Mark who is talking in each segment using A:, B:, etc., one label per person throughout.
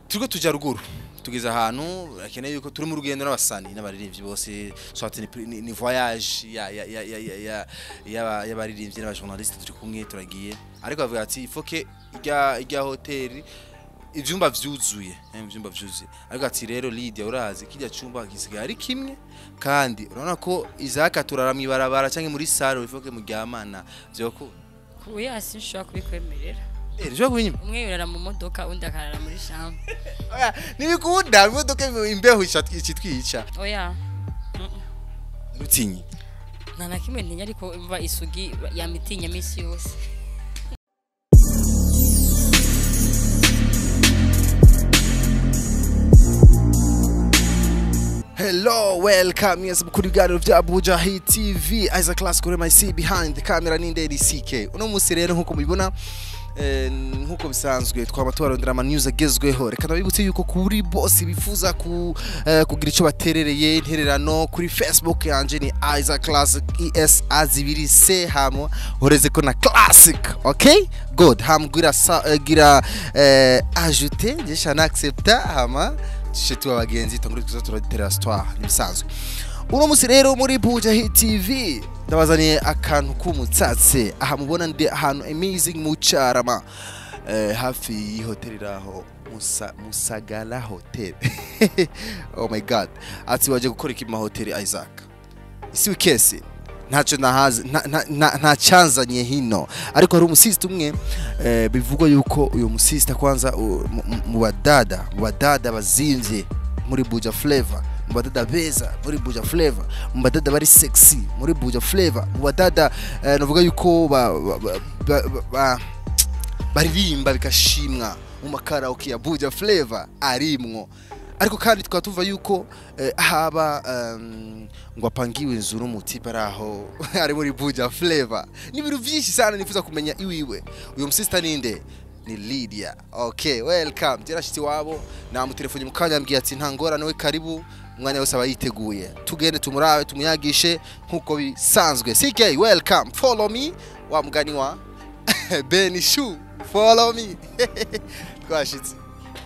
A: turiko tuja ruguru tugeze ahantu akeneye yuko turi mu rugendo n'abasani n'abaririmbyi bose soit ni, ni, ni voyage ya ya ya ya ya ya ya y'abaririmbyi n'abajournaliste turi kumwe turagiye ariko bavuga ati il faut que irya irya hoteli ivyumba vyuzuye eh, ivyumba vyuzuye ariko ati rero Lydia urazi kirya cyumba gisigaye ari kimwe kandi urabona ko izaka turara mwibarabara canke muri salle il faut que muryamana vyoko
B: kuya sinshobora kubikwemerera
A: eh ryo kunyima
B: umwe yurara mu modoka undi akarara muri chambre
A: oya nibikunda imodoka imbeho icitwica
B: oya
A: rutinyi
B: nta na kimwe ntinya ariko imva isugi yamitinya minsi yose
A: Hello, welcome. Yes, kuri biganiro vya Abuja Hit TV. Isaac Class kuri my see behind the camera ni Nderi CK. Uno musi rero nkuko mubibona eh, nkuko bisanzwe twaba tubarondera ama news agezweho reka nabibutse yuko kuri boss bifuza ku eh, kugira ico baterereye intererano kuri Facebook yanje ni Isaac Classic ES azibiri se hamo horeze ko na classic okay good ham gira sa, eh, gira eh, ajouter jesha na accepta hama tushe tuba abagenzi tongere tuza turaditera histoire nibisanzwe uno musi rero muri Buja Hit TV ndabazaniye akantu k'umutsatse aha mubona ndi ahantu amazing mu Carama eh, hafi y'ihoteli raho Musa, Musagala Hotel oh my god ati waje gukora iki mu mahoteli Isaac isi wikese ntacyo nahazi nta- nta- nta- nta cyanzanye hino ariko hari umusisita umwe eh, bivugwa yuko uyu musisita kwanza u- mu- mu- mu badada mu badada bazimvye muri buja flavor mu badada beza muri buja flavor mu badada bari sexy muri buja flavor mu badada eh, navuga yuko ba, ba, ba, ba, ba, ba baririmba bigashimwa mu makaraoke ya buja flavor arimwo ariko kandi tukaba tuva yuko eh, haba um, ngo apangiwe inzu n'umutipe ari aho ari muri buja flavor ni ibintu byinshi sana nifuza kumenya iwiwe uyu musista ninde ni Lydia okay welcome yarashitse iwabo namutelefone mu kanya ambwiye ati nta ngorane we karibu umwanya wose aba yiteguye tugende tumurabe tumuyagishe nk'uko bisanzwe CK welcome follow me wa mugani wa Ben Shu follow me twashitse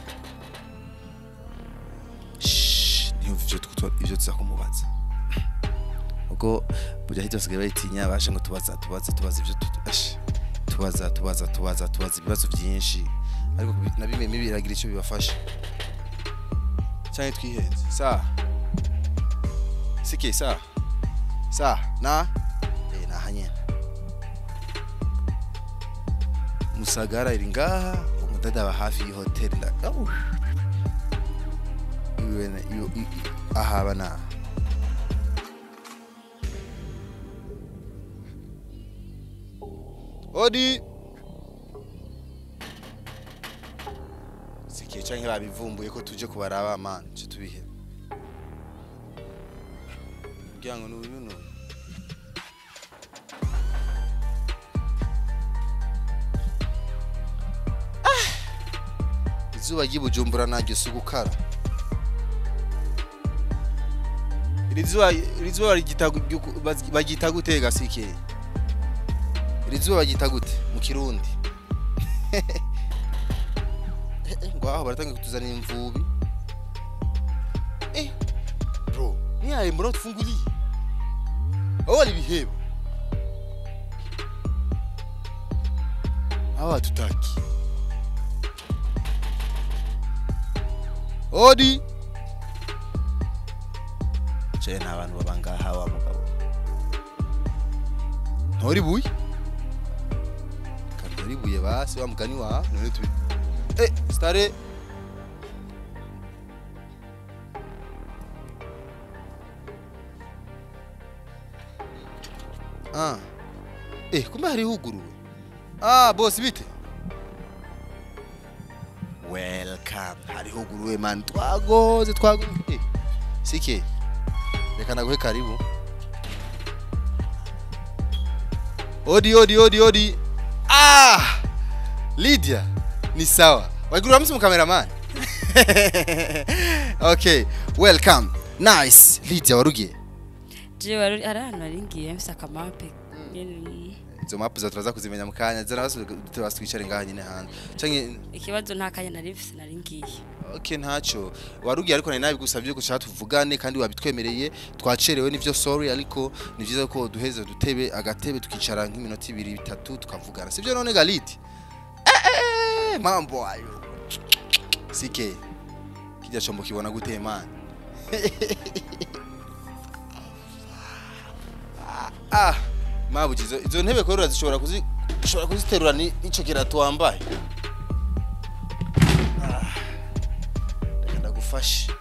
A: Shh, ntiyumve ivyo tuko- ivyo tuza kumubaza ubwo burya hirya basigaye bayitinya baje ngo tubaza tubaza tubaza ivyo tu- ash, tubaza tubaza tubaza tubaza ibibazo byinshi ariko kubi- na bimwe mibi biragira icyo bibafasha cyane twihenze sa sike sa sa na eh naha nyene musagara iri ngaha umudada aba hafi y'ihoteli nda Au. iwe na- iyo- i- i- ahaba na odi sikiye canke babivumbuye ko tuje kubaraba man cyo tubihe kugira ngo n'uyu n'uyu izuba ry'ibujumbura naryo si ugukara iri zuba iri zuba rigita gu- baz- baryita gute gasike iri zuba baryita gute mu kirundi Eh, eh, ngo aho baratangiye kutuzanira imvubi eh bro niyaye mbona tufunguliye aho wali biheba aho hatutaki odi cye nta bantu baba ngaha wa mugabo ntori buye kantori buye basi wa mugani wa none tubi eh stare ah eh kumbe hari huguruwe ah boss bite welcome hari huguruwe man twagoze twagoze eh sike reka naguhe karibu odi odi odi odi ah lydia ni sawa waigurira musi mu cameraman okay welcome nice lydia warugiye
B: jewe ari ari ahantu nari ngiye mfise akamape nyene
A: izo map za turaza kuzimenya mu kanya zana basi twicare ngaha nyine hanze canke
B: ikibazo nta kanya nari mfise nari ngiye
A: okay ntacyo warugiye ariko nari nabigusabye ko ushaka tuvugane kandi wabitwemereye twacerewe nivyo sorry ariko ni vyiza ko duheze dutebe agatebe tukicara nk'iminota ibiri bitatu tukavugana sivyo none galiti eh, eh, mambo ayo sike kijya chombo kibona gute man ah mabuji izo, izo ntebe ko zishobora kuzi ushobora kuziterura ni ico kirato wambaye ndagufashe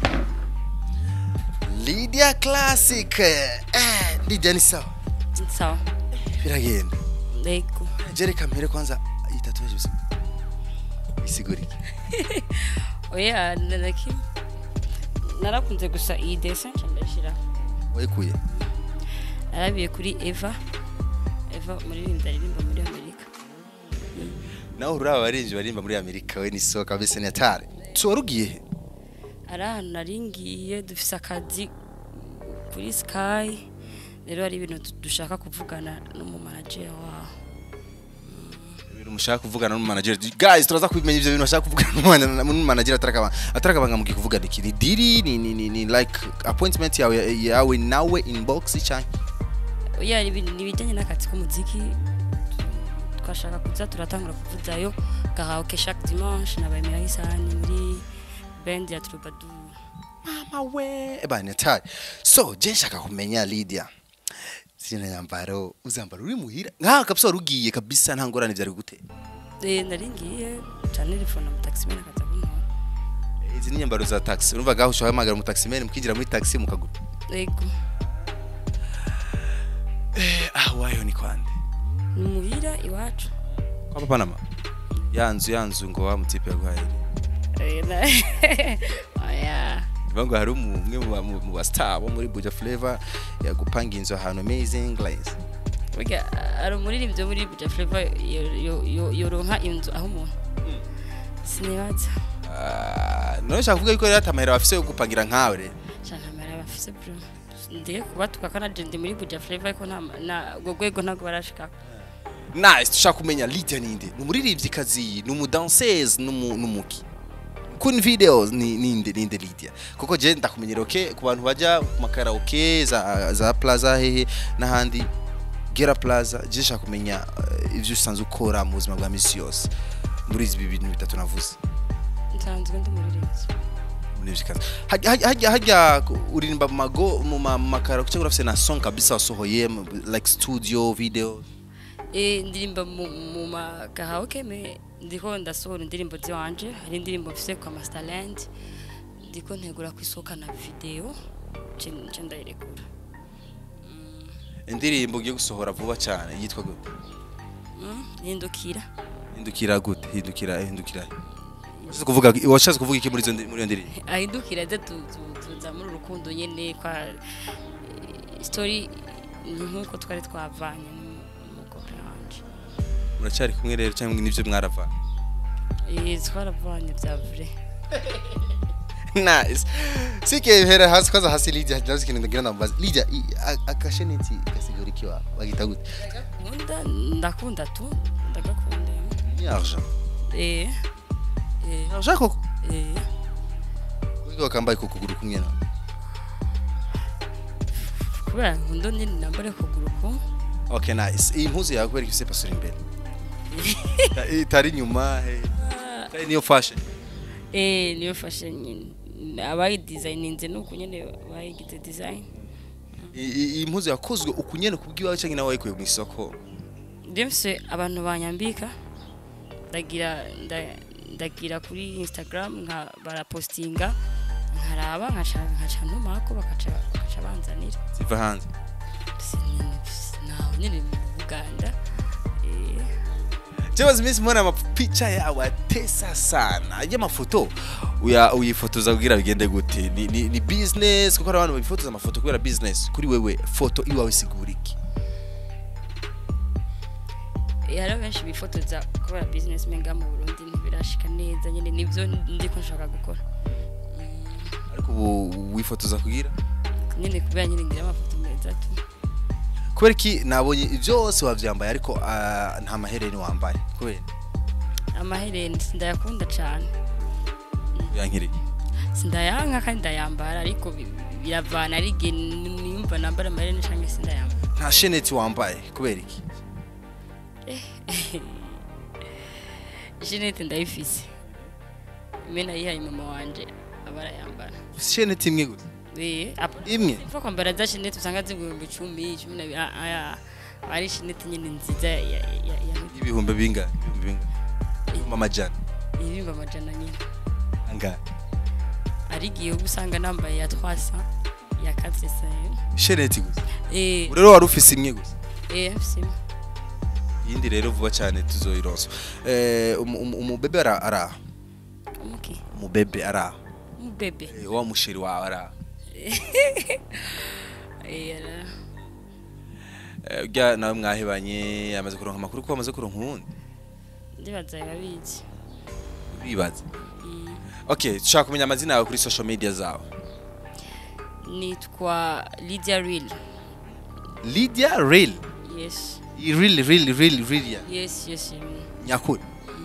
A: Lydia Classic eh Lydia ni sawa
B: sawa
A: biragenda
B: yego
A: jereka mbere kwanza itatuaje usiku isigurike
B: oya naraki narakunze gusa iyi dessin nca ndashiraho
A: wayikuye
B: narabiye kuri eva eva umuririmbyi aririmba muri amerika
A: nawe uraba abarinzi barimba muri Amerika we ni so kabisa ni hatari so warugiye he
B: ari ahantu nari ngiye dufise akazi kuri sky rero hari ibintu du- dushaka kuvugana n'umumanager waho
A: ibintu mushaka kuvugana n'umanager guys turaza kubimenya ivyo bintu bashaka kuvugana n'umwana- n'umanager atarakaba atarakabanga mugiye kuvugana iki ni diri ni, ni, ni, ni like appointment yawe yawe nawe inbox cyane
B: oya hari ibintu nibijyanye n'akazi k'umuziki twashaka kuza turatangura kuvuzayo gahaoke chaque dimanche nabaye mirahisani muri band ya troubadour
A: mama we eba ni hatari so je nshaka kumenya Lydia zina nyambaro uzambara uri muhira nka kabisa warugiye kabisa nta ngorane byari gute
B: Eh, nari ngiye cyane telefone mu taxi mena akaza kuntora
A: izi ni nyambaro za taxi urumva gaho ushaka hamagara mu taxi mukinjira muri taxi mukagura
B: yego
A: eh ah wayo ni kwande
B: ni muhira iwacu
A: kwa papa na mama yanzu yanzu ngo wa mutipe yaguhaye
B: Eh, na- oya
A: bivuga ngo hari umwe mu ba- mu ba star bo muri Buja Flavor yagupanga inzu ahantu amazing place
B: burya hari umuririmbyi wo muri buja flava yoronka inzu aho umuntu sinibaza
A: Ah, none ushaka kuvuga yuko rero atamahera bafise yo gupangira nkawe rero
B: cyane amara bafise bro ndiye kubatuka kana ndi muri buja flava ariko nta na ubwo rwego ntabwo barashika
A: nice dushaka kumenya Lydia ninde ni umuririmbyikazi ni umudanseuse n'umu- n'umuki kun videos ni ninde ninde Lydia kuko je ndakumenyera okay ku bantu bajya ku makaraoke za za plaza hehe n'ahandi Gera Plaza je nshaka kumenya eh, ivyo usanzwe ukora mu buzima bwa misi yose muri izi bintu bitatu navuze
B: nsanzwe ndi umuririmbyi
A: umuririmbyikazi hajya hajya hajya uririmba mu mago mu ma- mu makaraoke cyangwa urafise na song kabisa wasohoye mu- like studio video
B: Eh, ndirimba mu mu magahaoke me ndiko ndasohora indirimbo ziwanje hari indirimbo mfise kwa Masterland ndiko ntegura kwisohokana video nce nce ndayirekura
A: indirimbo ugiye gusohora vuba cyane yitwa gute
B: Mm, hindukira
A: hindukira gute hindukira hindukira washatse kuvuga washatse kuvuga iki muri izo ndi- muri iyo ndirimbo
B: ahindukira ze tu- tu- tuza muri urukundo nyene kwa eh, story ni nkuko twari twavanye n'umukobwa wanje
A: muracyari kumwe rero cyangwa nibyo mwarava
B: Eh, twaravanye bya vrai
A: nice sike hera hasi kwaza hasi Lydia ndazi kintu ndagira ndambaza Lydia i- a- akasheneti gasigura iki wa bagita gute
B: ndagakunda ndakunda tu ndagakunda
A: ni argent
B: eh eh
A: argent koko
B: eh
A: wiga wakambaye ku kuguru kumwe na
B: kubera nkunda nyine nambare kuguru ko
A: okay nice iyi mpuzu yawe kubera ifise pasura imbere itari inyuma he itari niyo fashion
B: eh niyo fashion nyine abayi designinze nuko nyine bayigize design
A: I- i- iyi mpuzu yakozwe ukunyene kubwiwawe cyangwa nawe wayikuye mu isoko
B: ndemse abantu banyambika ndagira nda- ndagira kuri instagram nka barapostinga nkaraba nkaca nkaca ntumako bakaca bakaca banzanira
A: ziva hanze
B: nawe nyine mu buganda eh,
A: Jewe iminsi mbona amapicha yawe atesa sana y'amafoto uya uyifotoza kugira bigende gute ni, ni, ni business kuko hari abantu bifotoza amafoto kubera business kuri wewe foto iwawe sigura iki
B: eh, hariho benshi bifotoza kubera business menga mu burundi ntibirashika neza nyine nibyo ndiko nshaka gukora
A: ariko ubu wifotoza kugira
B: nyine kubera nyine ngira amafoto meza tu
A: kubera iki nabonye byose wavyambaye ariko ah, nta mahereni wambaye kubera
B: amahereni sindayakunda cyane
A: yankiriye
B: sindayanka kandi ndayambara ariko bi- biravana ari igihe nimba nambara amahereni cyangwa sindayambara
A: nta sheneti wambaye kubera iki
B: jenete ndayifise imwe nayihaye mama wanje aba arayambara
A: sheneti imwe gusa
B: Eh, apa-
A: imwe
B: Upfa kwambara za shenete usanga z'ibihumbi icumi cumi na bi- ah, ah, ah, ari shenete nyine nziza ya- ya- ya- ya-
A: ibihumbi bingahe ibihumbi bingahe ibihumbi amajana
B: ibihumbi amajana nyine
A: angahe
B: ari igihe uba usanga nambaye ya twasa ya katresayeni
A: sheneti gusa
B: eh
A: ubu rero wari ufise imwe gusa
B: eh sima
A: iyindi rero vuba cyane tuzoyironsa eh umu- umu- umubebe ara ara
B: umuki
A: umubebe ara
B: umubebe
A: Eh, wa musheri wawe ara
B: eh ara-
A: Eh, urya nawe mwahebanye amaze kuronka amakuru ko wamaze kuronka uwundi
B: ndibaza babizi
A: bibaza
B: Mm.
A: okay dushaka kumenya amazina yawe kuri social media zawe
B: nitwa Lydia Real
A: Lydia Real
B: yes
A: Real Real Real Real
B: yes yes mm.
A: nyakuri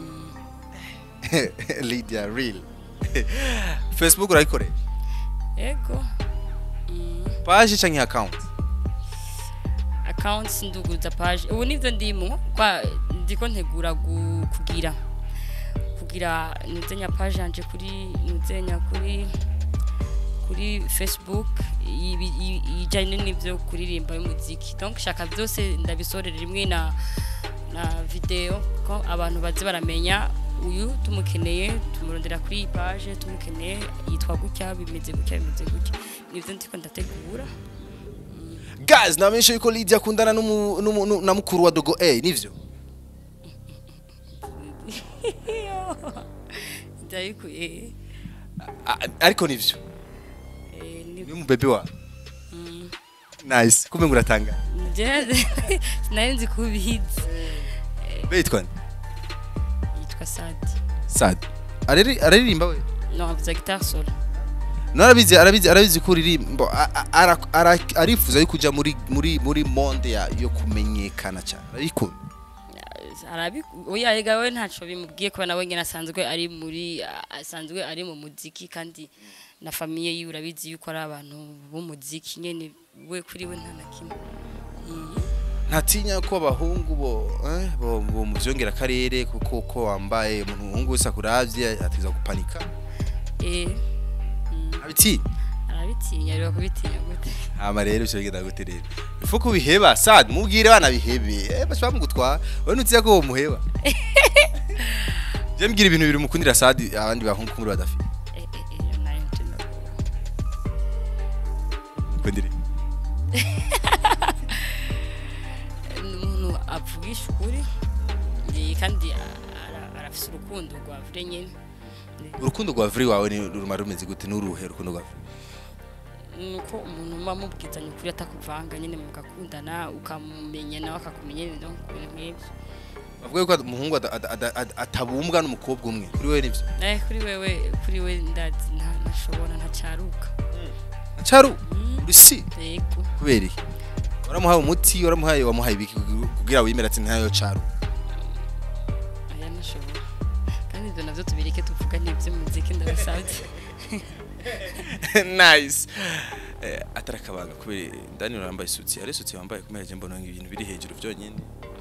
A: Lydia Real Facebook urayikoresha
B: ego Mm.
A: page canke account
B: accounts nduguza page ubu nivyo ndimo kwa ndiko ntegura gu- kugira kugira nuzenya page yanje kuri nuzenya kuri kuri facebook ibi- i- ijanye n'ivyo kuririmba y'umuziki donc shaka byose ndabisorera rimwe na na video ko abantu baze baramenya uyu tumukeneye tumurondera kuri iyi page tumukeneye yitwa gutya bimeze gutya bimeze gutya nivyo ndiko ndategura
A: guys namenyesha yuko Lydia akundana n'umu- n'umu- nu- na mukuru wa Dogo A nivyo
B: ndabikuye
A: A- ariko nivyo
B: eh, ni-
A: ni umubebe wawe
B: mm.
A: nice kumbe nguratanga
B: Je- sinari nzi ko ubizi
A: betwa nde?
B: yitwa sadi
A: Sad arari araririmba we
B: no avuza guitar solo
A: no arabizi arabizi arabizi ko uririmba a- a- ara- ara- arifuza yo kuja muri muri muri monde ya yo kumenyekana cyane ariko
B: arabi oya ega we ntaco bimubwiye kuba nawe nyene asanzwe ari muri asanzwe ari mu muziki kandi na famiye yiwe urabizi yuko ari abantu b'umuziki nyene we kuri we nta na kimwe Mm.
A: ntatinya ko abahungu bo eh, bo bo muvyongera akarere kuko ko wambaye umuntu umuhungu wese akuravye atiza gupanika
B: eh mm.
A: abitinya
B: arabitinya rero kubitinya gute
A: hama rero ivyo bigenda gute rero ifu ko biheba sad mubwire bana bihebe eh bashobora mugutwara wowe nutiya ko muheba je mbwira ibintu biri mukundira sad abandi bahungu kumuri badafite
B: eh eh eh nayo ntino
A: mukundire
B: umuntu avugisha ukuri eh, kandi ara- arafise urukundo rwa vure nyene
A: urukundo rwa vuri wawe ni rumara rumeze gute n'uruhe urukundo rwa vuri
B: nuko umuntu muba mubwizanya ukuri atakuvanga nyine mugakundana ukamumenya nawe akakumenya ibintu ibintu nk'ibyo
A: bavuga yuko umuhungu ada- ada- ada- ada- atabumbwa n'umukobwa umwe kuri wewe nivyo
B: nawe kuri wewe kuri we ndazi nta- ntashobora ntacaruka
A: caru
B: Mm,
A: uri si
B: yego
A: kubera iki waramuhaye umuti waramuhaye wamuhaye ibiki kugira wimere ati ntayo caru
B: aya ntashobora kandi ibyo navyo tubireke tuvuga n'iby'umuziki ndabasabye
A: nice eh, atari akabanga kubera ndani urambaye isutsi ari isutsi wambaye kumera je mbona ibintu biri hejuru byonyine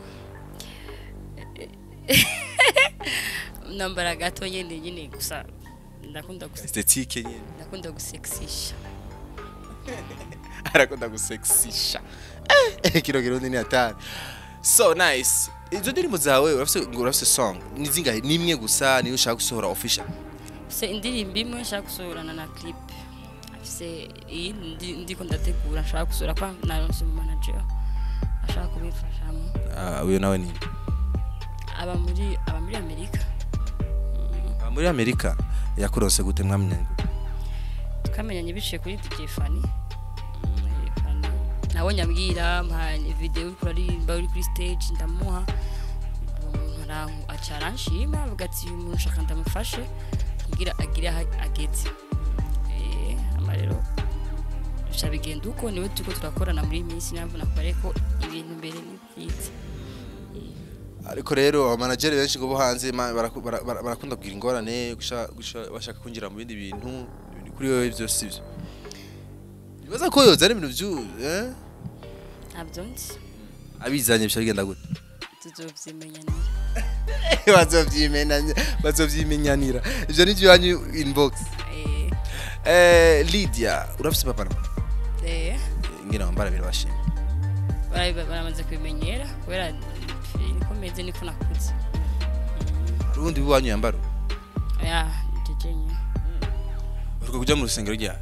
B: nambara gato nyine nyine gusa ndakunda guse-
A: esthétique nyine
B: ndakunda gusexisha
A: arakunda gusexisha eh kiro kiro ni atari so nice izo ndirimbo zawe urafise ngo urafise song ni zingahe ni imwe gusa niyo ushaka gusohora official
B: se indirimbo imwe nshaka gusohorana na clip afise iyi ndi- ndiko ndategura nshaka gusohora kwa naronse mu manager ashaka kubimfashamo
A: ah uyo nawe ni
B: aba muri aba muri amerika
A: Ah, muri Amerika yakuronse gute mwamenye
B: twamenyanye biciye kuri DJ Fanny Mm, eh, Fanny. nawe nyambwira mpa video uri kuririmba uri kuri stage ndamuha uwo muntu aranku aca aranshima avuga ati uyu muntu nshaka ndamufashe kugira agire aho ageze Eh, hama rero bica bigenda uko niwe turiko turakorana muri iyi minsi niyo mpamvu nakubariye ko ibintu mbere ni byiza
A: ariko rero abamanageri benshi ngo bo hanze ma- baraku- bara- bara- barakunda kugira ingorane gusha- gusha- bashaka kwinjira mu bindi bintu ibintu kuri wowe byose sibyo bibaza ko yoza ari ibintu byu eh?
B: ntabyo nzi
A: abizanye bica bigenda gute
B: tuzovyimenyanira
A: bazovyimenanya bazovyimenyanira ivyo nivyo yanyu inbox
B: Eh,
A: eh Lydia urafise papa na
B: eh,
A: ngira wambara birabashimye
B: bara- baramaze kubimenyera kubera niko meze niko nakuze
A: hari ubundi bwanyu yambaro
B: ya jeje nyine
A: uriko kuja mu rusengero rya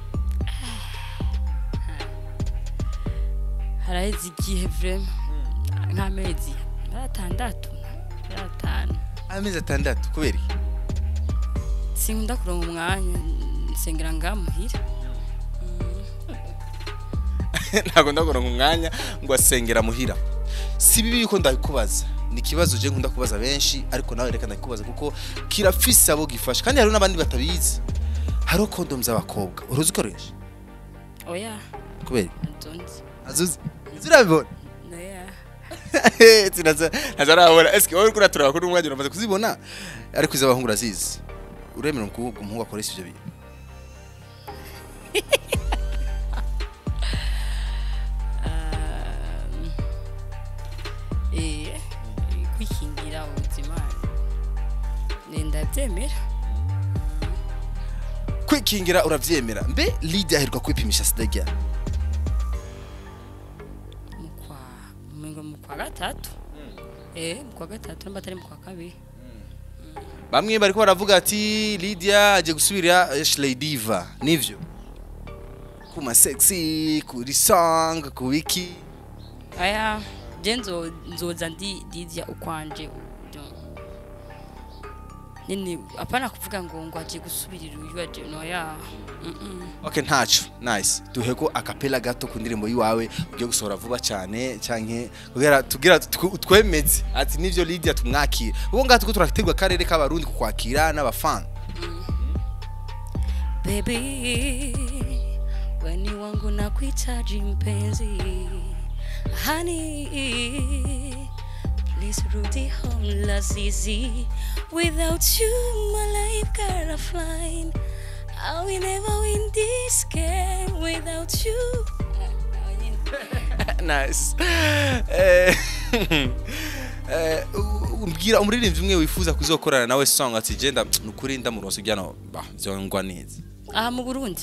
B: haraheze igihe vrema nk'amezi atandatu atanu
A: amezi atandatu kubera iki
B: sinkunda kuronka umwanya nsengera ngaha muhira
A: ntabwo ndakuronka umwanya ngo asengera muhira si bibi yuko ndabikubaza ni ikibazo je nkunda kubaza benshi ariko nawe reka ndabikubaza kuko kirafise abo gifasha kandi hariho n'abandi batabizi hariho kondomu z'abakobwa uruzi ukoresha
B: oya
A: kubera
B: nzonzi
A: azuzi zirabibona
B: oya
A: ntazarabona eske wowe uriko uraturaba ko n'umwanya uramaze kuzibona ariko iz'abahungu urazizi uremera umuhungu umuhungu akoresha ivyo bintu
B: Um, eh, kwikingira ubuzima eh, ndabyemera
A: kwikingira uravyemera mbe Lydia aheruka kwipimisha sida ryari
B: mu kwa mu mu kwa gatatu eh mu kwa gatatu namba atari mu kwa kabiri
A: bamwe bariko baravuga ati Lydia aje gusubira Ashley Diva nivyo ku ma sexy kuri song ku wiki
B: aya je nzo nzoza ndi dizya ukwanje udo- nini apana kuvuga ngo ngo aje gusubirira uyu aje no ya mm -mm.
A: okay ntaco nice duheko akapela gato ku ndirimbo yiwawe ugiye gusohora vuba cyane canke kugira tugira tw- twemeze ati nivyo Lydia tumwakira ubu ngaho tuko turategwa akarere k'abarundi kukwakira n'abafan
B: Baby, weni wangu na kuhitaji mpenzi Honey, please rudi home la zizi Without you my life gotta fly I will never win this game without you
A: nice eh eh umbwira umuririmbyi umwe wifuza kuzokorana nawe song ati genda nukuri ndamuronse ujyana bah byongwa neza
B: aha mu Burundi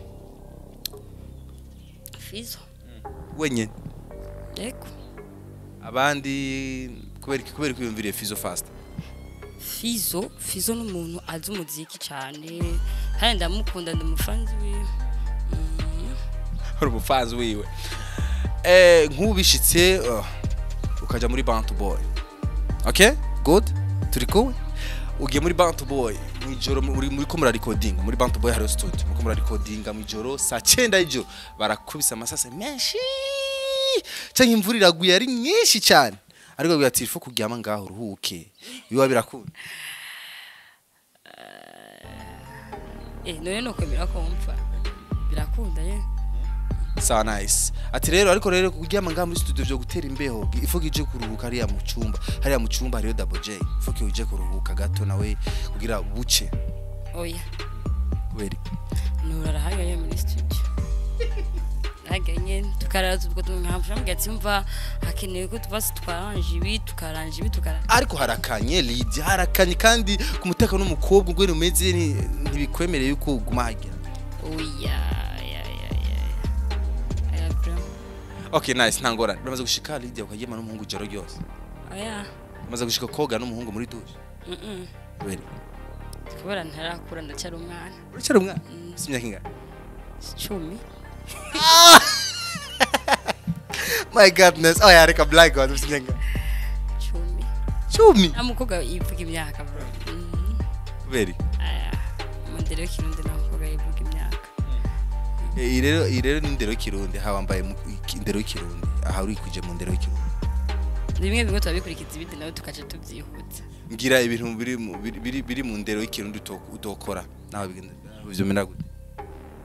B: Fizo
A: wenyine
B: Eko
A: abandi kubera iki kubera kwiyumviriye Fizo fast
B: Fizo Fizo ni umuntu azi umuziki cyane kandi ndamukunda ndumufanzi wiwe Mm.
A: uri umufanzi wiwe eh nk'ubishitse uh, ukaja muri Bantu Boy okay good turi kumwe ugiye muri Bantu Boy mwijoro muri muri ko mura recording muri Bantu Boy hari studio muri ko mura recording mwijoro saa 9 y'ijoro barakubisa amasase menshi cyangwa imvura iraguye ari nyinshi cyane ariko biba ati ifu kuryama ngaho uruhuke biba birakunda
B: Eh, none nuko birakumva birakunda ye
A: sawa nice ati rero ariko rero kuryama ngaha muri studio byo gutera imbeho ifu ije kuruhuka hariya mu cyumba hariya mu cyumba hariyo double J ifu ko uje kuruhuka gato nawe kugira buce
B: oya
A: kubera iki?
B: nurara hariya muri studio haganye tukaraza ubwo tumwamfasha mbwa ati mva hakenewe ko tuba twaranje ibi tukaranje ibi tukaranje
A: ariko harakanye Lydia harakanye kandi ku mutekano w'umukobwa ubwo umeze ni- ntibikwemereye yuko uguma hagira
B: oya ya ya ya aya bro
A: okay nice nta ngorane uramaze gushika Lydia ukagema n'umuhungu ijoro ryose
B: oya
A: umaze gushika koga n'umuhungu muri douche
B: mhm
A: kubera iki?
B: kubera ntarakura ndacyari umwana
A: uracyari umwana ufite imyaka ingana
B: cumi
A: my godness oh yareka black god ufite imyaka ingana
B: cumi
A: cumi
B: nta mukobwa yivuga imyaka bro Mhm.
A: kubera iki?
B: aya umundere w'ikirundi nta mukobwa yivuga imyaka
A: Eh, iyi rero iyi rero ni indero y'ikirundi aha wambaye mu- iki- indero y'ikirundi aha uri kuje mu ndero y'ikirundi
B: bimwe bimwe turabikurikiza ibindi nawe tukaca tubyihuta
A: ngira ibintu biri mu- biri- biri biri mu ndero y'ikirundi uto- utokora nawe bigenda ivyo mena gute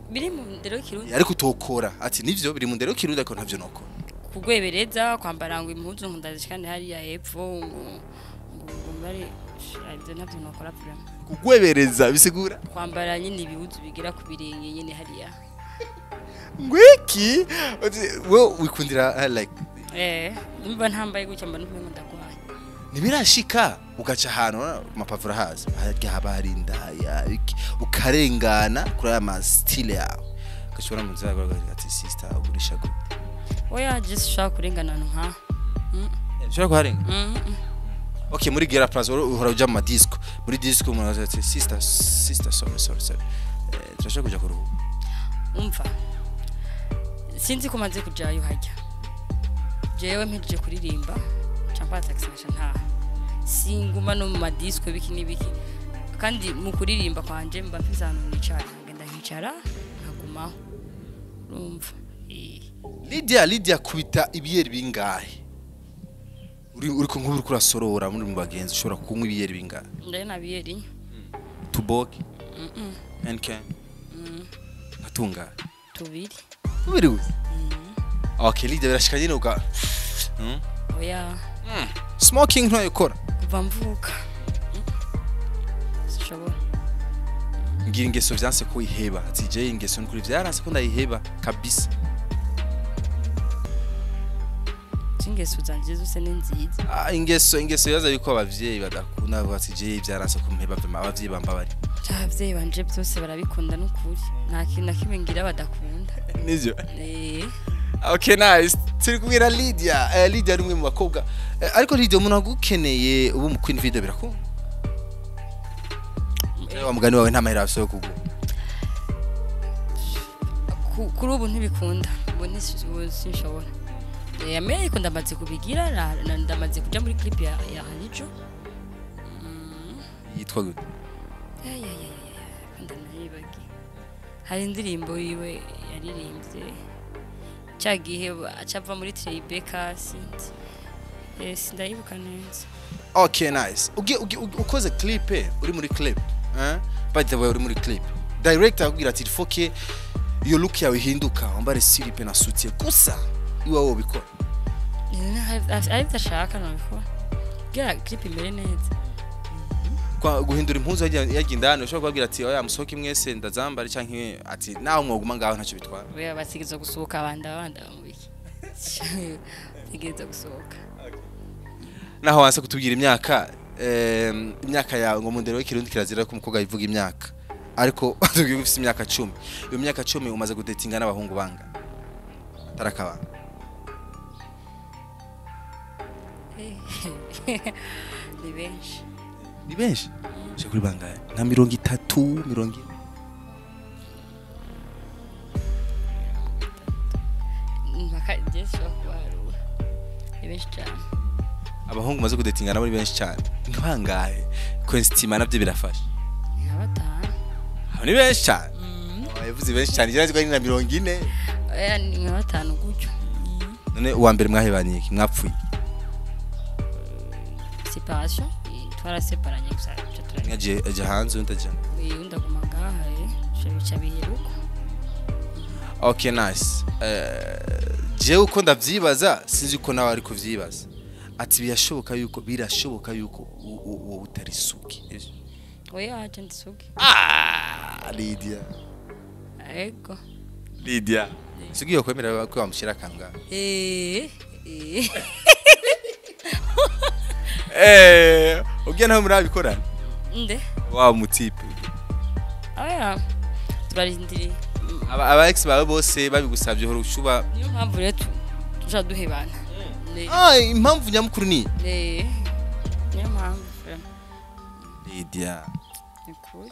B: biri mu ndero y'ikirundi
A: ariko utokora ati nivyo biri mu ndero y'ikirundi ariko ntavyo nokora
B: kugwebereza kwambara ngo impuzu ngo ndazishikane hariya hepfo ngo ngo ngo bari ibyo ntabyo nokora vraiment
A: kugwebereza bisigura
B: kwambara nyine ibihuzu bigera ku birenge nyine hariya
A: ngwiki we wikundira uh, like
B: eh numva ntambaye gutya mba numva ndagwaye
A: ntibirashika ugaca ahantu urabona ku mapavuro haza harya haba hari indaya iki, ukarengana kuri aya masitile yawe ugashobora mu nzira yawe ati sisita ugurisha gute
B: oya just ushaka kurengana ahantu nka
A: ushobora kuharenga
B: Mm, mm.
A: okay muri gera plaza uhora uja mu madisco muri disco umuntu araza ati sisita sisita sorry sorry sorry Eh, turashaka kuja kuruhuka
B: umva sinzi ko maze kujayo hajya jewe mpejeje kuririmba cyangwa taxi nkaca ntaha singuma no mu madisco biki n'ibiki kandi mu kuririmba kwanje mba mfise ahantu nicara ngenda nkicara nkagumaho urumva Eh.
A: Lydia Lydia kubita ibiyeri bingahe uri uri ku nkuru kurasorora muri mu bagenzi ushobora kunywa ibiyeri bingahe
B: ndaye nabiyeri
A: tuboke
B: Mm, mm,
A: NK
B: mm.
A: nkatungahe
B: tubiri
A: ubiri gusa okay Lydia birashika nyine uka Mm.
B: oya
A: smoking ntayikora
B: kuva mvuka Mm. sinshobora
A: ngira ingeso vyanse ko iheba ati je ingeso nkuri vyaranse ko ndayiheba kabisa
B: zingeso zanje zose ni nziza
A: ah, ingeso ingeso yaza yuko abavyeyi badakunda bavuga ati je vyaranse ko mpeba vema abavyeyi bamba bari
B: abavyeyi banje byose barabikunda n'ukuri nta kintu na kimwe ngira badakunda
A: nivyo
B: Eh,
A: okay nice turi kubwira Lydia eh, Lydia ari umwe mu bakobwa eh, ariko Lydia umuntu agukeneye ubu mu Queen Video birakunda
B: eh,
A: wa mugani wawe nta mahera afise yo kugura
B: ku- kuri ubu ntibikunda ubu nisi- ubu sinshobora Eh, ame ariko ndamaze kubigira na- na- ndamaze kuja muri clip ya ya Hanijo
A: yitwa gute
B: ndanayibagiye hari indirimbo yiwe yaririmbye cya gihe acava muri Tribeca sinzi Eh, sindayibuka neza
A: okay nice ugi, ugi, ugi, ukoze clip eh, uri muri clip eh? by the way uri muri clip director akubwira ati foke iyo look yawe ihinduka wambare silipe na sutie gusa iwawe ubikora
B: ari byo ashaka nabikora kugira clip imere neza
A: Kwa- guhindura impuzu yagiye yagiye indani ushobora kubabwira ati oya musohoke mwese ndazambare canke ati nawe mwoguma ngaho ntacyo bitwara
B: oya bategereza gusohoka abanda abanda mu biki bategereza gusohoka
A: naho wanse kutubwira imyaka em, imyaka yawe ngo mu ndero w'ikirundi kirazira ko umukobwa yivuga imyaka ariko tubwiye ko ufite imyaka cumi iyo myaka cumi umaze gudetinga n'abahungu banga atarakabanga
B: ni benshi
A: ni benshi uje kuri bangahe nka mirongo itatu mirongo ine
B: mpaka igihe gishobora kubarura ni benshi cyane
A: abahungu umaze kudetinga nabo ni benshi cyane ni bangahe kwesitima nabyo birafasha
B: ni nka batanu
A: abo ni benshi cyane
B: Mm.
A: yavuze benshi cyane igeragezwa ni na mirongo ine
B: oya ni nka batanu gutyo Mm.
A: none uwa mbere mwahebaniye iki mwapfuye
B: separation eh, twaraseparanye gusa duca
A: umwe
B: turabika
A: agiye ajya hanze undi ajya
B: Eh, undi aguma ngaha eh, duca bica biheruka
A: okay nice Eh, jewe uko ndavyibaza sinzi uko nawe ari kuvyibaza ati birashoboka yuko birashoboka yuko u- u- wowe utari suki
B: oya aje ndisuge
A: ah Lydia
B: ego
A: Lydia sugi yo kwemera ko wamushira kanga
B: eh eh
A: eh ugiye naho murabikorana
B: nde
A: wa mutipe
B: oya turarindiriye Mm,
A: aba aba ex bawe bose babigusabye horo ushuba
B: niyo mpamvu rero tu- tuja duhebana Ne-
A: ah impamvu nyamukuru ni
B: eh, niyo mpamvu vraiment.
A: Lydia
B: ni kuri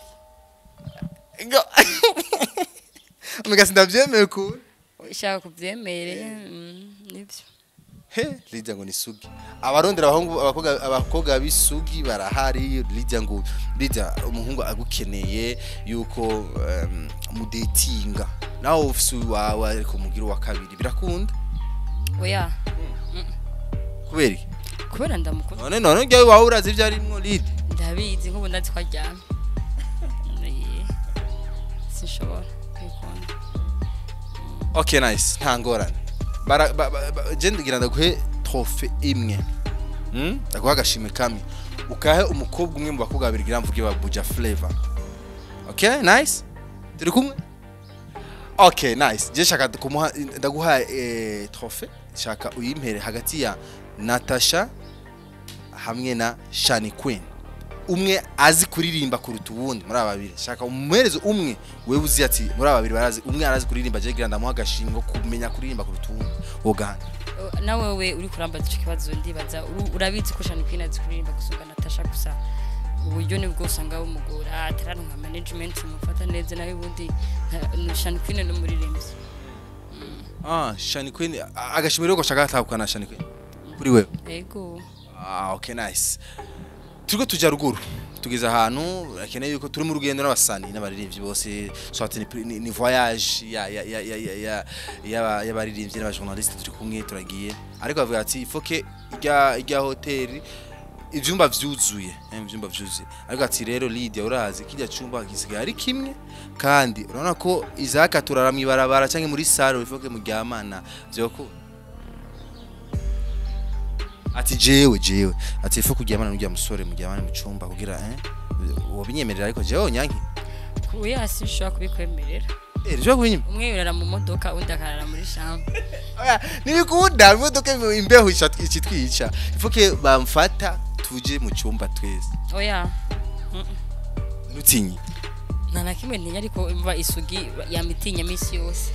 A: Omega sindavyemeye ko
B: ushaka kubyemere mm, nibyo
A: he Lydia ngo ni sugi abarondera abahungu abakobwa abakobwa b'isugi barahari Lydia ngo Lydia umuhungu agukeneye yuko um, mudetinga nawe ufise wawe ariko mugira uwa kabiri birakunda
B: oya
A: kubera iki
B: kubera ndamukunda
A: none none njyewe wawe urazi ibyo arimwo Lydia
B: ndabizi nk'ubu ndazi ko aryamye Eh, sinshobora kwikunda
A: okay nice nta ngorane Bara- ba- ba- ba- je ndigira ndaguhe trofe imwe Hmm? ndaguha agashimwe kamwe ukahe umukobwa umwe mu bakobwa babiri gira mvuge ba buja flavor okay nice turi kumwe okay nice je shaka kumuha ndaguha eh, trofe shaka uyimpere hagati ya natasha hamwe na shani queen umwe azi kuririmba kuruta uwundi muri aba babiri shaka umuhereze umwe wewe uzi ati muri aba babiri barazi umwe arazi kuririmba je gira ndamuha agashimwe ko kumenya kuririmba kuruta uwundi wogana
B: O, na wewe uri kurambaza icyo kibazo ndibaza uru- urabizi ko shani kwina azi kuririmba gusumba natasha gusa uburyo nibwo usanga bumugora atararonka management mufata neza nawe ubundi nta- shani kwina ni umuririmbyi
A: ah shani queen a- agashimwe rero ko shaka atahukana shani queen kuri wewe
B: yego
A: Ah, okay, nice. Turiko tuja ruguru. Tugeze ahantu akeneye yuko turi mu rugendo n'abasani n'abaririmbyi bose soit ni, ni, ni voyage ya ya ya ya ya ya ya y'abaririmbyi n'abajournaliste turi kumwe turagiye. Ariko bavuga ati foke ijya ijya hoteli ivyumba vyuzuye, eh, ivyumba vyuzuye. Ariko ati rero Lydia urazi kijya cyumba gisigaye ari kimwe kandi urabona ko izaka turara mwibarabara canke muri salle ifoke muryamana vyoko ati jewe jewe ati ifu kuryamana n'urya musore muryamane mu cumba kugira eh wobinyemerera ariko jewe nyanki
B: oya sinshobora kubikwemerera
A: eh ryo kubinyima
B: umwe yurara mu modoka undi akarara muri chambre
A: oya nibikunda imodoka imbeho icitwica ifuke bamfata tuje mu cumba twese
B: oya
A: nutinyi
B: nta na kimwe ntinya ariko imva isugi yamitinya minsi yose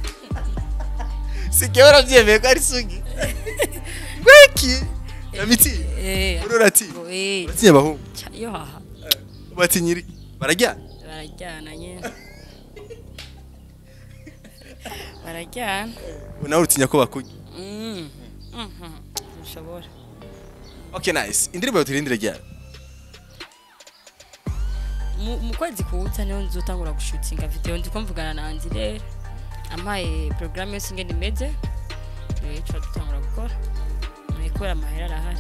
A: sikewe uravyemeye ko ari sugi gweki yamiti
B: eh
A: urorati
B: ngo, eh
A: uratinya bahungu
B: cya- yo haha
A: batinyiri barajyana
B: barajyana nyine barajyana
A: nawe urutinya ko bakurya
B: Mm. Mhm. ntushobora
A: okay nice indirimbo turindire ryari
B: mu mu kwezi kuwuta niho nzotangura gushutinga video ndiko mvugana na Andire ampaye programme yose ingene imeze eh tuba dutangura gukora Eh, kubera amahera arahari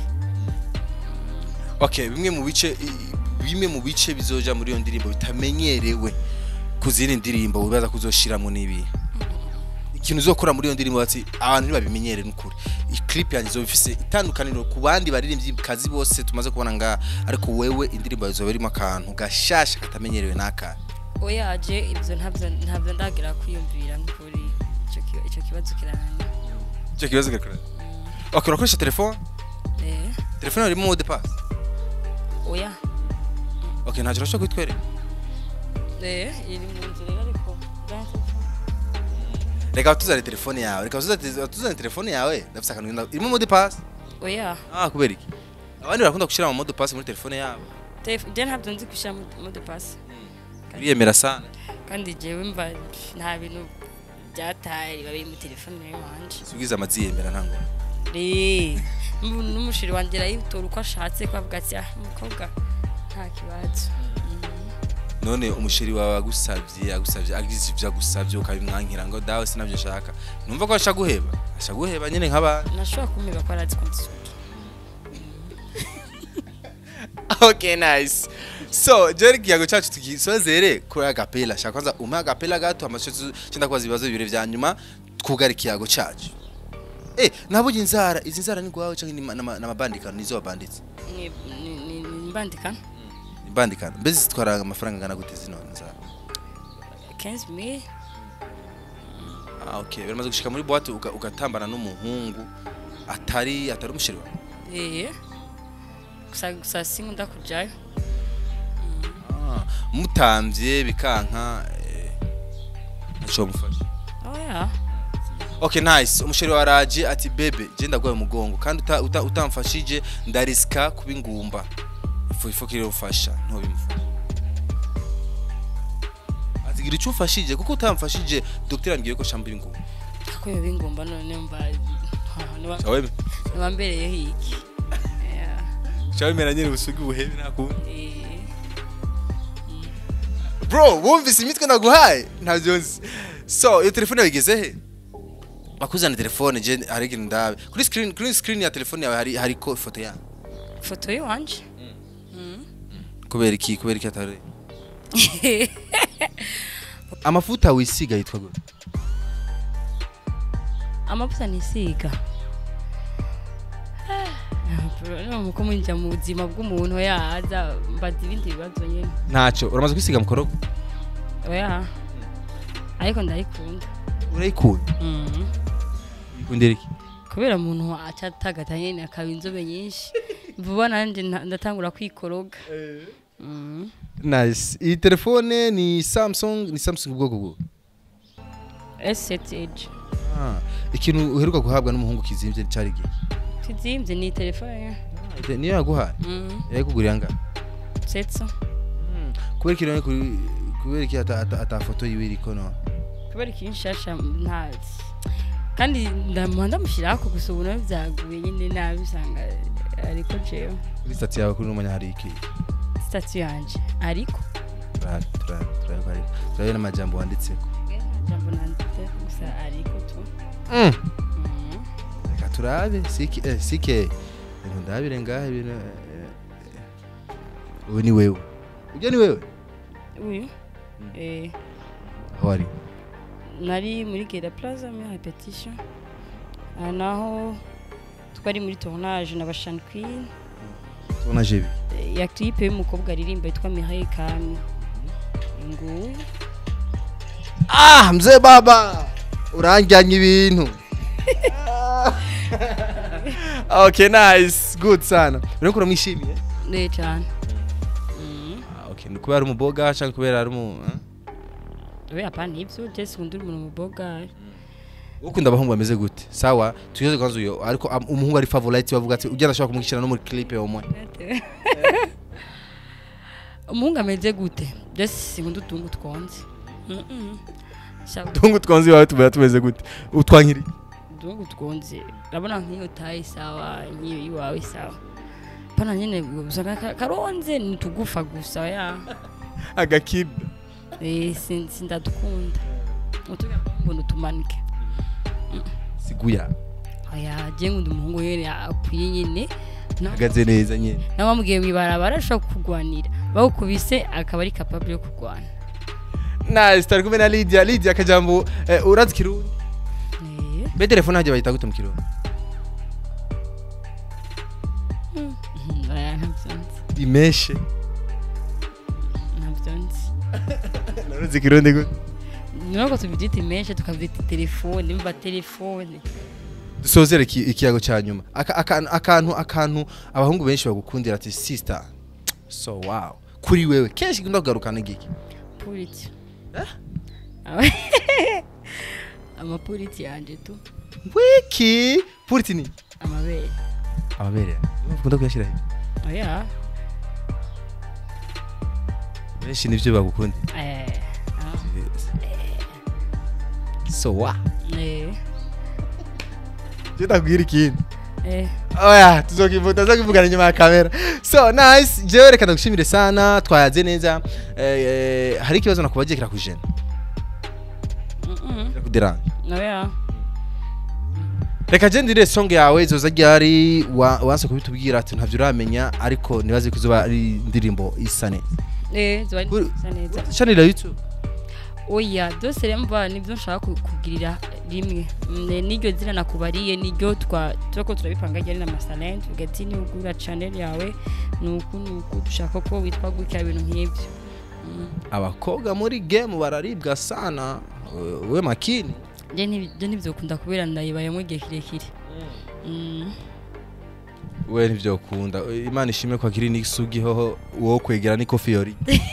A: okay bimwe mu bice i- bimwe mu bice bizoja muri iyo ndirimbo bitamenyerewe ku zindi ndirimbo wibaza kuzoshiramo n'ibi ikintu uzokora muri iyo ndirimbo ati abantu ntibabimenyere n'ukuri iyi clip yanjye izoba ifise itandukaniro ku bandi baririmbyi kazi bose tumaze kubona nga ariko wewe indirimbo yawe izoba irimo akantu gashasha katamenyerewe n'aka
B: oyaje ibyo ntabyo ntabyo ndagira kwiyumvira nk'ukuri icyo ki- icyo kibazo kirananiye
A: icyo kibazo gakora okay urakoresha telefone
B: eh
A: telefone irimo mode pass
B: oya
A: okay ntacyo urashobora kwitwereka
B: eh iri mu nzira rero ariko byanse
A: reka tuzane telefone yawe reka tuzane tuzane telefone yawe ndafise akantu ngenda- irimo mode pass
B: oya
A: ah kubera iki abandi barakunda gushyira mu mode pass muri telefone yabo
B: telefone je ntabyo nzi gushyira mode pass
A: biriyemera sana
B: kandi jewe mva nta bintu byataye babi mu telefone yanje
A: subiza amaziyemera ntango
B: Eh, n'ubu n'umushiri wanjye arayitora uko ashatse ko avuga ati ah umukobwa nta kibazo
A: none umusheri wawe agusabye agusabye agize ibyo agusabye ukabimwankira ngo dawe sinabyo nshaka numva ko ashaka guheba ashaka guheba nyine nk'abantu
B: nashobora kumwiba ko arazi ko ndisuki
A: okay nice so jeri ikiyago cyacu tugisozere kuri agapela shaka kwanza umpe agapela gato amasho cyenda kubaza ibibazo bibiri vya nyuma twugara ikiyago cyacu eh nabonye inzara izi nzara ni gwawe cyangwa ni ma- n'ama- n'amabandikano nizo wabanditse
B: Ni- ni- ni- ni mbandika
A: ibandikano mbese zitwara amafaranga angana gute zino nzara
B: 15000
A: ah okay biramaze gushika muri boîte uga- ugatambana n'umuhungu atari atari umusheri wawe
B: eh gusa gusa sinkunda kujayo
A: Ah, mutamvye bikanka eh, ntaco mufasha
B: oya
A: okay nice umusheri wa raje ati bebe je ndagwaye umugongo kandi uta- uta- utamfashije ndarisika kuba ingumba ifu ifu kiri ufasha ntubimufasha ati gira icyo umfashije kuko utamfashije dogiteri ambwiye ko shamba ingumba
B: ako yoba ingumba none mba niba-
A: chawe
B: niba mbereyeho iki Yeah.
A: chawe mera nyine busugi buhebe nakundi
B: Eh,
A: bro wumvise imitwe naguhaye ntabyo nzi so iyo telefone yawe igeze he bakuzana telefone je hari ikintu ndabe kuri screen kuri screen ya telefone yawe hari hariko ifoto yawe
B: ifoto y'iwanje
A: kubera iki kubera iki atari amavuta wisiga yitwa gute
B: amavuta nisiga nuko mwinjira mu buzima bw'umuntu yaza mbaza ibindi bibazo nyine
A: ntacyo uramaze kwisiga mukorogo
B: oya ariko ndayikunda
A: urayikunda
B: Mhm.
A: ikundira iki
B: kubera umuntu acatagata nyene akaba inzobe nyinshi vuba nanje nta- ndatangura kwikoroga Mhm.
A: nice iyi telefone ni samsung ni samsung ubwoko bwo
B: S7 Edge
A: ah. ikintu uheruka guhabwa n'umuhungu kizimvye cari gihe
B: kizimvye ni telefone
A: niyo yaguhaye
B: Mhm.
A: yayikuguriye anga
B: setso
A: kubera ikintu ari kuri- kubera iki ata- ata ata foto yiwe iriko no
B: kubera ikintu nshasha ntazi kandi ndamuha ndamushyiraho gusa ubu nawe byaguye nyine nabi usanga ariko jewe
A: kuri stati yawe kuri n'umanya hari iki
B: sitasiyo yanje ariko
A: Turahari, turahari, turahari ko ari- turahari n'amajambo wanditseko
B: jambo nanditse gusa ariko tu
A: Mm.
B: Mhm.
A: reka turabe sike eh, sike ibintu ndabire ngahe ibintu eh, eh. ubu ni wewe ujya ni wewe
B: uyu eh
A: aho ari
B: nari muri gera plaza muri repetition aha naho twari muri tournage na bashani queen
A: tubona jebi
B: eh, ya clip y'umukobwa aririmba yitwa Mireille Kami nguyu
A: ah mzee baba uranjyanye ibintu okay nice good sana uriko uramwishimiye
B: ne cyane Mhm.
A: ah, okay ni kubera ari umuboga cyangwa kubera ari umu eh?
B: we hapana ivyo jesi undi umuntu muboga
A: ukunda abahungu bameze gute sawa tugeze kwanza uyo ariko am- umuhungu ari favorite bavuga ati ugenda ashobora kumwishyira no muri clip umwe
B: umuhungu ameze gute jesi sinkunda utungu twonze Mhm. Shaka
A: tungu twanze iwawe tubera tumeze gute utwankiri
B: utungu twonze urabona nk'iyo tayi sawa nk'iyo iwawe sawa pana nyine usanga ka- karonze ni tugufa gusa ya
A: agakida
B: Eh, sin- sindadukunda utuga ngo nutumanike
A: siguya
B: aya je ngundi umuhungu yene akwiye nyine Na-
A: ahagaze neza nyine
B: namubwiye mwibarabara ashobora kukugwanira bawukubise akaba ari capable yo kurwana
A: nice tari kumwe na Lydia Lydia akajambo eh, urazi kirundi
B: Eh,
A: be telefone hajya bayita gute mu kirundi
B: mhm, aya ntabyo nzi
A: imeshe
B: ntabyo nzi
A: naruzi kirundi gute
B: nuko tubyita imeshe tukabyita telefone mba telefone
A: dusozere iki- ikiyago cya nyuma Aka- akantu akantu akantu abahungu benshi bagukundira ati sister so wow kuri wewe kenshi gunda kugarukana igiki
B: puriti amapuriti yanje tu
A: wiki puriti ni
B: amabere
A: amabere bakunda kuyashyira he
B: oya
A: benshi nibyo bagukunda
B: eh ah,
A: so wow
B: eh
A: je ndakubwira ikindi
B: eh
A: oya tuzokivuta tuzokivugana nyuma ya kamera so nice jewe reka ndagushimire sana twayaze neza eh, eh, hari ikibazo nakubagiye kirakujena
B: mhm
A: kirakuderanje
B: oya
A: reka je ndire song yawe zoza ryari wa- wanse kubitubwira ati ntavyo uramenya ariko nibaze ko izoba ari indirimbo isa neza
B: eh ziba ari
A: Kuri-
B: nziza neza
A: chanira youtube
B: oya byose rero mva nibyo nshaka ku- kugirira rimwe Mm, n'iryo zina nakubariye niryo twa turako turabipanga ryari na masalent ugati ni ugura channel yawe nuku nuku dushaka ko witwa gutya ibintu nk'ibyo Mm.
A: abakobwa muri game bararibwa sana we- we makini
B: je ntibi- je ntibyokunda kubera ndayibayemo igihe kirekire Mm.
A: we ntivyokunda imana ishimwe kwa kiri n'isugi hoho wo kwegera ni kofi yori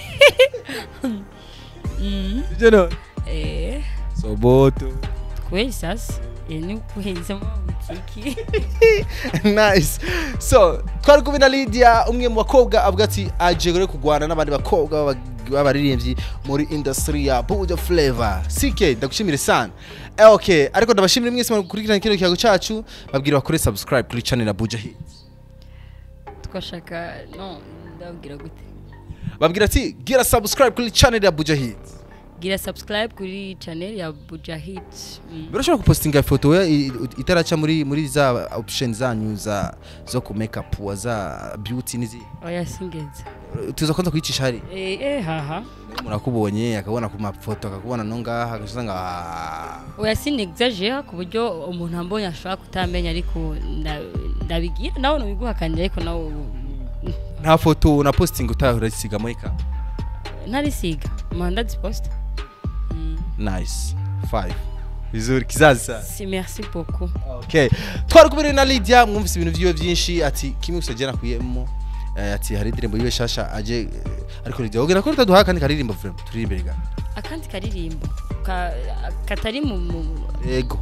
B: Mm.
A: ivyo no
B: eh
A: soboto
B: kweli sasa eh, ni kuheza mu butiki
A: nice so twari kumwe na lydia umwe mu bakobwa avuga ati aje rero kurwana n'abandi bakobwa b'aba- b'abaririmbyi muri industry ya buja flavor ck ndagushimire sana Eh, okay ariko ndabashimira mwese mukurikirana kino kiyago cacu babwira bakore subscribe kuri channel ya buja hit
B: twashaka no ndabwira gute
A: babwira ati gira subscribe kuri channel ya buja hit
B: gira subscribe kuri channel ya Bujahid mm.
A: birashobora gupostinga ifoto we i- i- itaraca muri muri za option zanyu za zo ku makeup wa za beauty n'izindi
B: oya singeze
A: tuza kwanza kuyicisha hari
B: eh eh haha
A: umuntu akubonye akabona ku mafoto akakubona no ngaha agasanga ah,
B: oya sinexagere ku buryo umuntu ambonye ashobora kutamenya ariko nda- ndabigira nawe nubiguhakanira ariko nawe
A: nta foto na posting utahura isiga muri ka
B: ntarisiga manda ziposta
A: nice 5 vizuri kizazi sana
B: si merci beaucoup
A: okay twari kumwe na Lydia mwumvise ibintu vyiwe vyinshi ati kimwe gusa je nakuyemo eh, ati hari indirimbo yiwe shasha aje eh, ariko Lydia wogira ko rutaduha kandi karirimbo vraiment turi imbere ga
B: akandi karirimbo ka- katari mu mu-
A: ego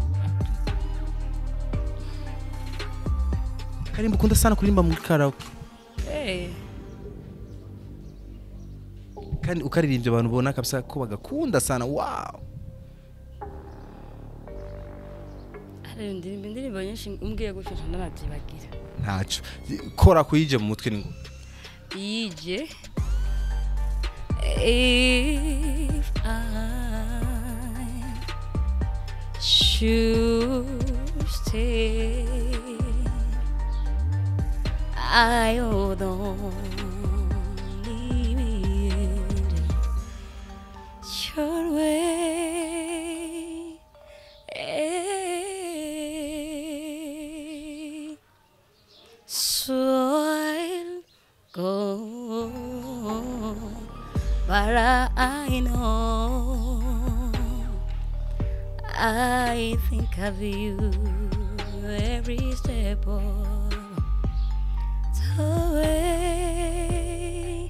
A: karimbo ukunda sana kuririmba muri karaoke
B: eh
A: kandi ukaririmbye abantu ubona kabisa ko bagakunda sana wow
B: hari indirimbo indirimbo nyinshi umbwiye gutyo ndanavyibagira
A: ntaco kora kuyije mu mutwe ningo
B: yije if I should stay I would only be your way so I'll go but I know I think of you every step of the way.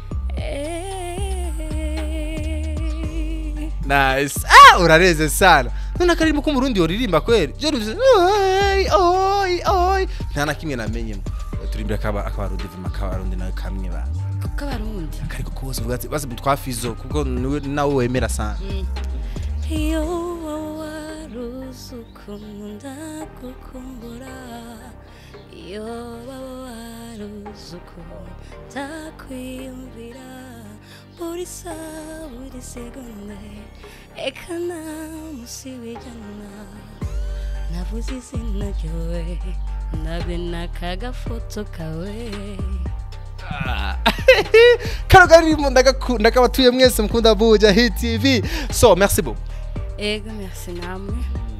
A: nice ah urareze sana none akarimbo k'umurundi yoririmba kweri je ruvuze oi oi oi nta na kimwe namenyemo turi imbere akaba akabarundi vuma akabarundi nawe kamwe ba
B: kuko abarundi
A: kariko kose uvuga ati basi twafizo kuko niwe nawe wemera sana
B: iyo waruzi ukunda gukumbura iyo waruzi ukunda kwiyumvira buri saa buri segonde eka nta musi w'ijana nabuze izina ryawe ndabe n'akagafoto kawe
A: kano karirimbo ndagakunda kabatuye mwese mukunda buja hit tv so merci beaucoup
B: ego merci namwe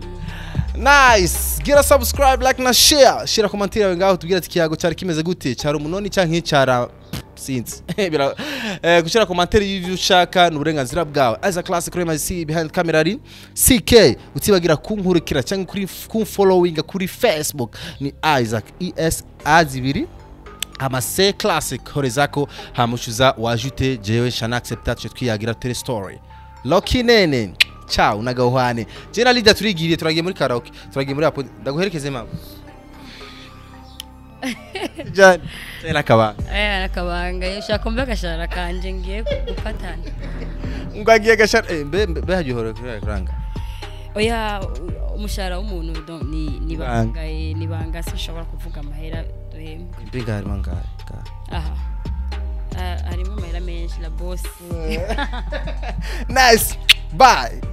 A: nice gira subscribe like na share shira komantire yawe ngaho tubwire ati kiyago cyari kimeze gute cyari umunoni cyangwa nk'icyara sinzi Bira- eh, gushyira komantere y'ibyo ushaka ni uburenganzira bwawe as a classic kuri MIC behind camera ari CK utibagira kunkurikira cyangwa kuri kumfollowinga kuri Facebook ni Isaac ES azibiri amase classic horezako hamushuza wajute jewe shana accepta tuje twiyagira tere story Loki nene ciao nagahwane je na Lydia turigiriye turagiye muri karaoke turagiye muri apo ndaguherekeze mama Jane tena kaba
B: aya nakabanga ushaka kumva agashara kanje ngiye gufatana
A: ngagiye gashara eh mbe mbe mbe hajihora kuri kuranga
B: oya u- umushahara w'umuntu donc ni ni banga eh, ni banga sinshobora kuvuga amahera duhembwa
A: mbega harimo ngahe
B: aha Ah, harimo amahera menshi la boss
A: nice bye